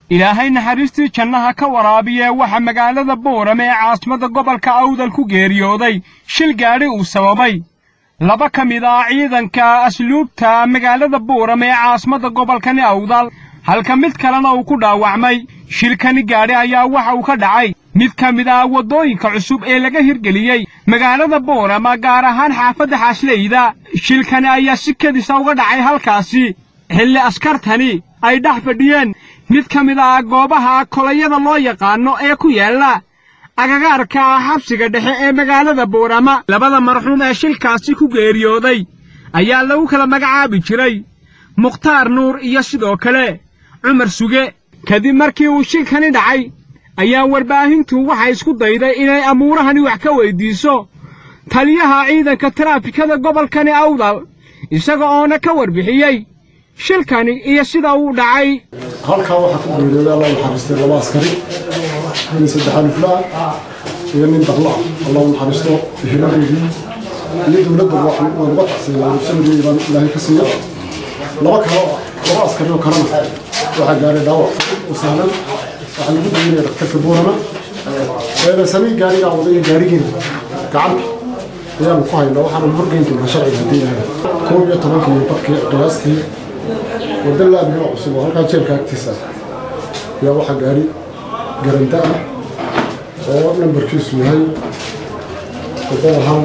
ilaahay naxariistii jannaha ka waraabiye waxa magaalada boorame ee caasimadda gobolka awdal ku geeriyooday shil gaadhi uu sababay laba ka mid ah ciidanka asluubta magaalada boorame ee caasimadda gobolkani awdal halka mid kalena uu ku dhaawacmay shilkani gaadhi ayaa waxa uu ka dhacay mid ka mid ah waddooyinka cusub ee laga hirgeliyey magaalada boorama gaar ahaan xaafadda xaasleyda shilkani ayaa si kedisa uga dhacay halkaasi xilli askartani ay dhex fadhiyeen mid ka mid ah goobaha kolayada loo yaqaano ee ku yaalla agagaarka xabsiga dhexe ee magaalada boorama labada marxuum ee shilkaasi ku geeriyooday ayaa lagu kala magacaabi jiray mukhtaar nuur iyo sidoo kale cumar suge kadib markii uu shilkani dhacay ayaa warbaahintu waxay isku dayday inay amuurahani wax ka weyddiiso taliyaha ciidanka taraafikada gobolkani awdal isaga oona ka warbixiyey shilkani iyo sida uu dhacay halkaa waxaa ku geeriyooday allah naxariistay laba askari nin saddexaan iflaa iyo nin daqla allah naxariisto heladeedii iyo dowladda waa naga tacsiiya rugsanadii baan ilaahay ka siiya laba kale laba askari oo kalena waxaa gaaray dhaawac u sahlan waxaa lagu daynaya dhakhtarka boorama eedasamii gaarigaa wadaya gaarigeena gacanta ayaanu ku haynaa waxaanu horgeyn doonaa sharciga haddii ilahay koob iyo tobankii barkii qiyaastii wadda laamiga cusub oo halkaa jeelka agtiisa ayaa waxaa gaari garanta ah oo nambarkiisu yahay toddoba hal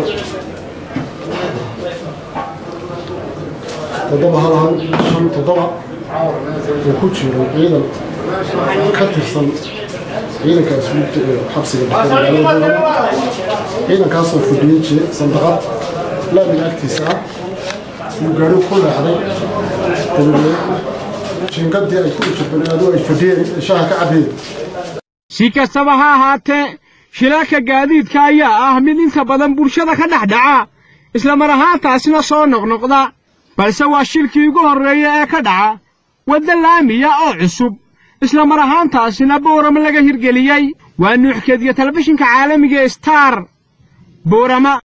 toddoba hal hal shan toddoba oo ku jiro ciidan ka tirsan ciidanka asluubta ee xabsiga dhexe magaalada boorama ciidankaasoo fadhiyey sandaqad laamiga agtiisa ah uu gaarigu ku leexday dabadeed jiingadii ay ku ujirbaneedu ay fadhiyeen shaha ka cabbiyeen si kastaba ha ahaatee shilalka gaadiidka ayaa ah mid inta badan bulshada ka dhex dhaca isla mar ahaantaasina soo noqnoqda balse waa shilkii ugu horreeya ee ka dhaca wadda laamiya oo cusub isla mar ahaantaasina boorama laga hirgeliyey waa nuuxkeediyo telefishinka caalamiga star boorama